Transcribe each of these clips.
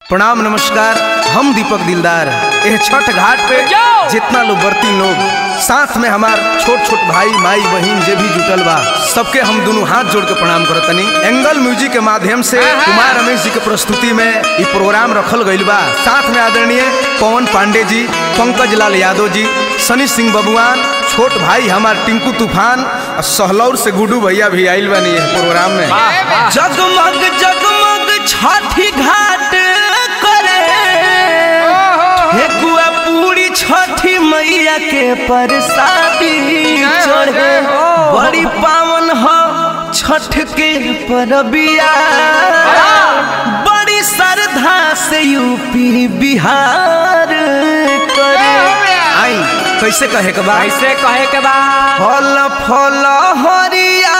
प्रणाम नमस्कार हम दीपक दिलदार यह छठ घाट पे जितना लोग बरती लोग साथ में हमार छोट छोट भाई माई बहन जे भी जुटल बा सबके हम दोनों हाथ जोड़ के प्रणाम करतनी एंगल म्यूजिक के माध्यम से कुमार रमेश जी के प्रस्तुति में ये प्रोग्राम रखल गईल बा साथ में आदरणीय पवन पांडे जी पंकज लाल यादव जी सनी सिंह बबुआन छोट भाई हमार टिंकू तूफान और सहलौर से गुडू भैया भी आइल बानी है प्रोग्राम में जगमग जगमग छठी घाट करे हे गुआ पूरी छठी मैया के परसादी चढ़े बड़ी पावन हो छठ के परबिया बड़ी श्रद्धा से यूपी बिहार करे आई कैसे कहे के बा ऐसे कहे के बा फल फल हरिया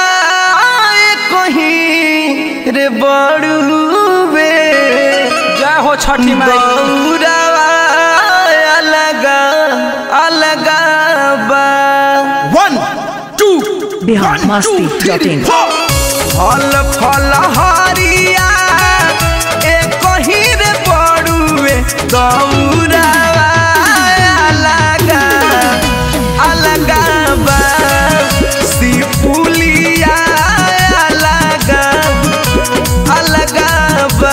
कहीं रे बड़ुबे जय हो छठी माई गौरवा अलग अलग बा वन टू बिहार मस्ती डॉट इन फल फल हरिया ए कहीं रे बड़ुए गौरवा अलग अलग बा सिपुलिया अलग अलग बा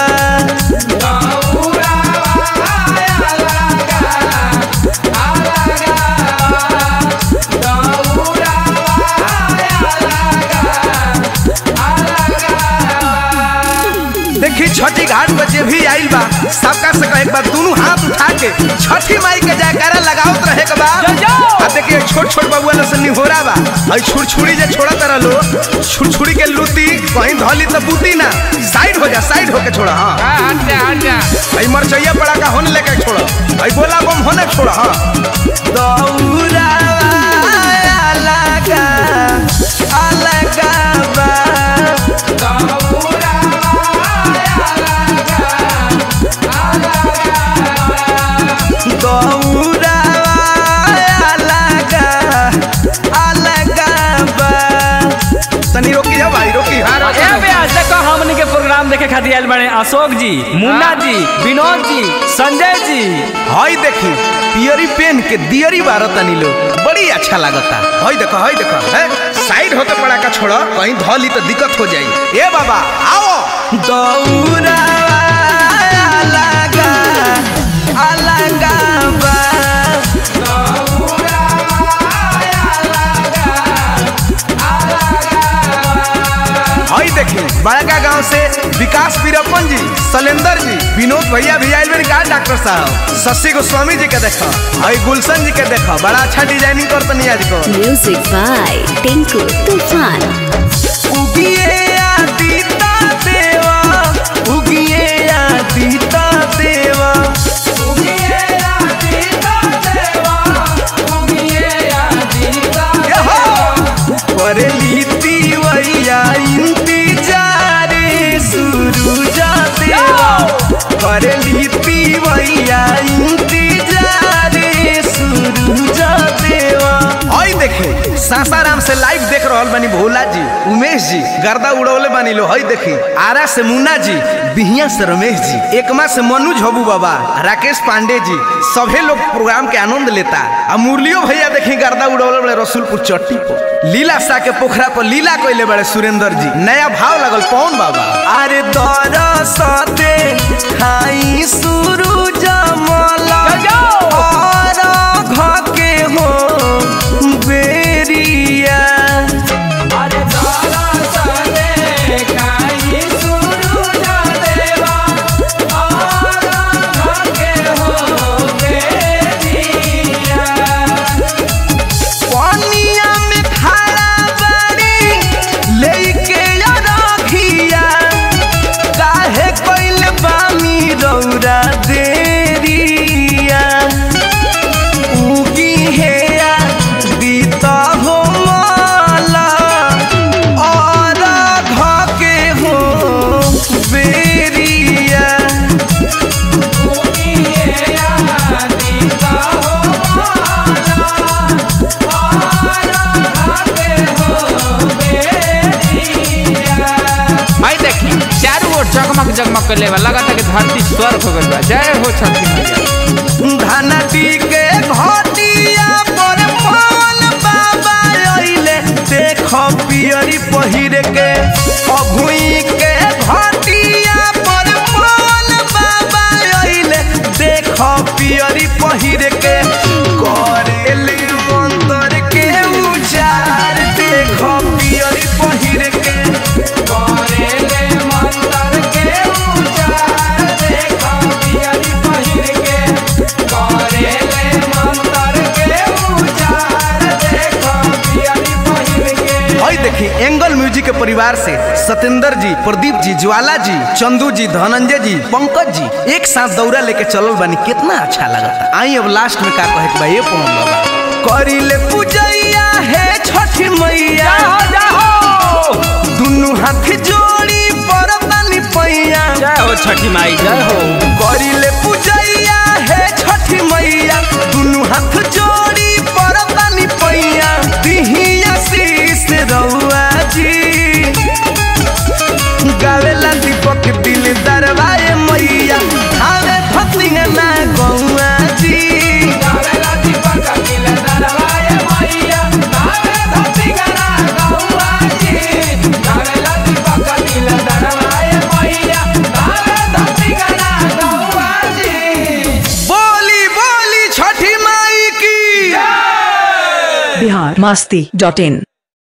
देखी छठी घाट पे जे भी आइल बा सबका से कहे के बा दोनों हाथ उठा के छठी माई के जयकारा लगावत रहे के बा आ देखिए छोट छोट बबुआ लोग से निहोरा बा और छुड़छुड़ी जे छोड़ा तरह लो छुड़छुड़ी के लूती कहीं धली तो बूती ना साइड हो जा साइड होके छोड़ा हाँ हट जा हट जा आई मरचैया पड़ा का होने लेके छोड़ा आई गोला बम होने छोड़ा हाँ दौरा अलग अलग बा दौरा अलग अलग बा तनी रोकी जा भाई रोकी हाँ रोकी ए बे आज तक हमनी के प्रोग्राम देखे खातिर आइल बने अशोक जी मुन्ना जी विनोद जी संजय जी हई देखी पियरी पेन के दियरी बारह तनी लोग बड़ी अच्छा लागता हई देखो हई देखो है साइड होके पड़ा का छोड़ो कहीं धली तो दिक्कत हो जाई ए बाबा आओ दौरा अलग अलग बा हई देखी बड़का गांव से विकास वीरप्पन जी शैलेंद्र जी विनोद भैया भी आइल का डॉक्टर साहब शशि गोस्वामी जी के देखो हई गुलशन जी के देखो बड़ा अच्छा डिजाइनिंग करतनी आज को म्यूजिक बाय टिंकू तूफान उगिए आदिता देवा उगिए आदिता देवा करे लीती वैया इंतजार सुरुजा देवा करे लीती वैया इंतजार सुरुजा देवा हई देखी सासाराम से लाइव देख रहल बानी भोला जी उमेश जी गर्दा उड़ौले बानी लो हई देखी आरा से मुन्ना जी बिहिया से रमेश जी एकमा से मनु झबू बाबा राकेश पांडे जी सभे लोग प्रोग्राम के आनंद लेता आ मुरलियो भैया देखी गर्दा उड़ौले बड़े रसूलपुर चट्टी पर लीला सा के पोखरा पर लीला कोइले बड़े सुरेंद्र जी नया भाव लगल पवन बाबा अरे दर सते खाई सुरुज मला और घके हो बेरिया पनिया में खड़ा बाड़ी लेके रखिया काहे कोइल बानी रौरा जगमग कर लेवा लगा था कि धरती स्वर्ग हो गइल बा जय हो छठी मैया धनती के घटिया पर पवन बाबा अइले देख पियरी पहिर के अभुई के घटिया पर पवन बाबा अइले देख पियरी पहिर के करेले मंतर के उचार देख पियरी पहिर के करेले मंतर के उचार देख पियरी पहिर के करेले मंतर के उचार देख पियरी पहिर के और देखी एंगल म्यूजिक के परिवार से सत्येंद्र जी प्रदीप जी ज्वाला जी चंदू जी धनंजय जी पंकज जी एक साथ दौरा लेके चलल बानी कितना अच्छा लगता आई अब लास्ट में का कहे के बा ये पवन बाबा करिले पूजैया है छठी मैया दुनु हाथ जोड़ी परतनी पैया जय हो छठी माई जय हो करिले पूजैया है छठी मैया दुनु हाथ जोड़ी परतनी पैया दिहिया शीस रउआ जी गावेला दीपक दिल दरबारे मैया हावे भक्तिया ना गौआ जी गावेला दीपक दिल दरबारे मैया हावे भक्तिया ना गौआ जी गावेला दीपक दिल दरबारे मैया हावे भक्तिया ना गौआ जी बोली बोली छठी माई की बिहार मस्ती डॉट इन